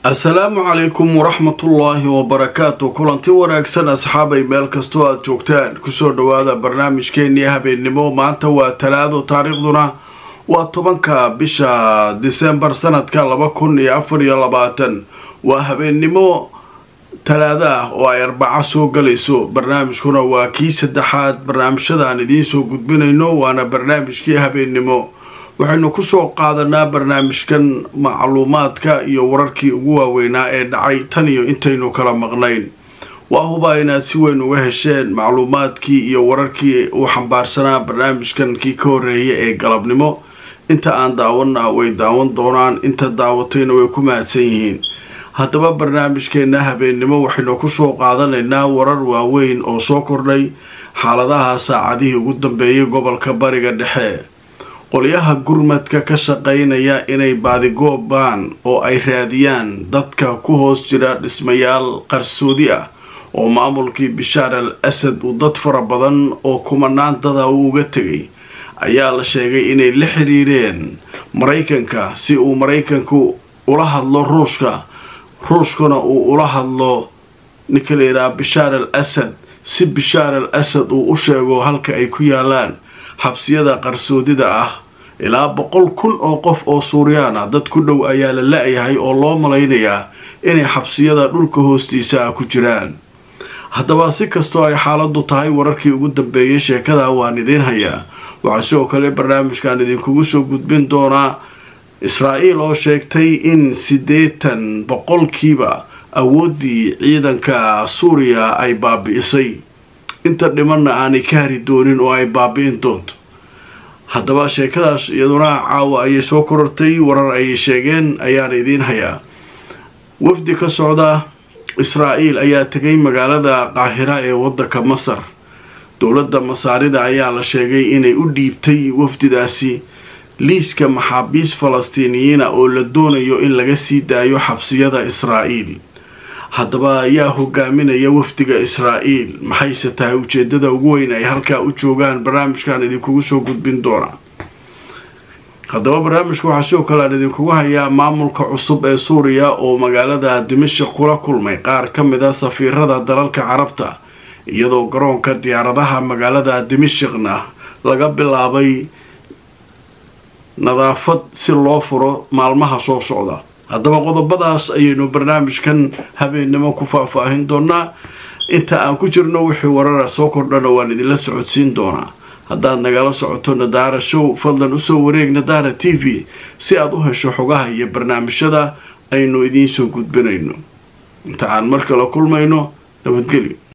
assalaamu calaykum waraxmatullaahi wabarakaatu kulanti wanaagsan asxaabay meel kastoo aada joogtaan kusoo dhowaada barnaamijkeennii habeennimo maanta waa talaado taariikhduna waa tobanka bisha disembar sanadka laba kun iyo afar iyo labaatan waa habeennimo talaado ah oo ay arbaco soo galayso barnaamijkuna waa kii saddexaad barnaamijyada aan idiin soo gudbinayno waana barnaamijkii habeennimo waxaynu kusoo qaadanaa barnaamijkan macluumaadka iyo wararkii ugu waaweynaa ee dhacay tan iyo intaynu kala maqnayn waa hubaa inaad si weyn uga hesheen macluumaadkii iyo wararkii uu xambaarsanaa barnaamijkan kii ka horreeya ee galabnimo inta aan daawanna way daawan doonaan inta daawatayna way ku mahadsan yihiin haddaba barnaamijkeenna habeennimo waxaynu kusoo qaadanaynaa warar waaweyn oo soo kordhay xaaladaha saacadihii ugu dambeeyay gobolka bariga dhexe qolyaha gurmadka ka shaqaynaya inay baadigoobaan oo ay raadiyaan dadka ku hoos jira dhismayaal qarsoodi ah oo maamulkii bishaar al asad uu dad fara badan oo kumanaan dada uu uga tegay ayaa la sheegay inay la xiriireen maraykanka si uu maraykanku ula hadlo ruushka ruushkuna uu ula hadlo ninka la yidhaha bishaar al asad si bishaar al asad uu u sheego halka ay ku yaalaan xabsiyada qarsoodida ah ilaa boqol kun oo qof oo suuriyaan ah dad ku dhow ayaa la la-yahay oo loo malaynayaa inay xabsiyada dhulka hoostiisa ah ku jiraan haddaba si kastoo ay xaaladdu tahay wararkii ugu dambeeyay sheekada waan idiin hayaa waxaa sidoo kale barnaamijkan idinkugu soo gudbin doonaa israa'iil oo sheegtay in siddeetan boqolkiiba awooddii ciidanka suuriya ay baabi'isay inta dhimanna aanay ka hari doonin oo ay baabi'in doonto haddaba sheekadaas iyaduna caawa ayay soo korortay warar ayay sheegeen ayaana idiin hayaa wafdi ka socda israa'iil ayaa tegay magaalada qaahira ee waddanka masar dowladda masaarida ayaa la sheegay inay u dhiibtay wafdidaasi liiska maxaabiis falastiiniyiina oo la doonayo in laga sii daayo xabsiyada israa'iil haddaba ayaa hogaaminaya wafdiga israa'iil maxayse tahay ujeedada ugu weyn ay halkaa u joogaan barnaamijkan idinkugu soo gudbin doonaa haddaba barnaamijka waxaa sidoo kale aan idinkugu hayaa maamulka cusub ee suuriya oo magaalada dimashik kula kulmay qaar ka mid a safiirada dalalka carabta iyadoo garoonka diyaaradaha magaalada dimashikna laga bilaabay nadaafad si loo furo maalmaha soo socda haddaba qodobadaas ayaynu barnaamijkan habeennimo ku faahfaahin doonaa inta aan ku jirno wixii warara soo kordhana waan idinla socodsiin doonaa haddaad nagala socoto nadaara show fadlan usoo wareeg nadaara t v si aad u hesho xogaha iyo barnaamijyada aynu idiin soo gudbinayno inta aan mar kale kulmayno nabadgelyo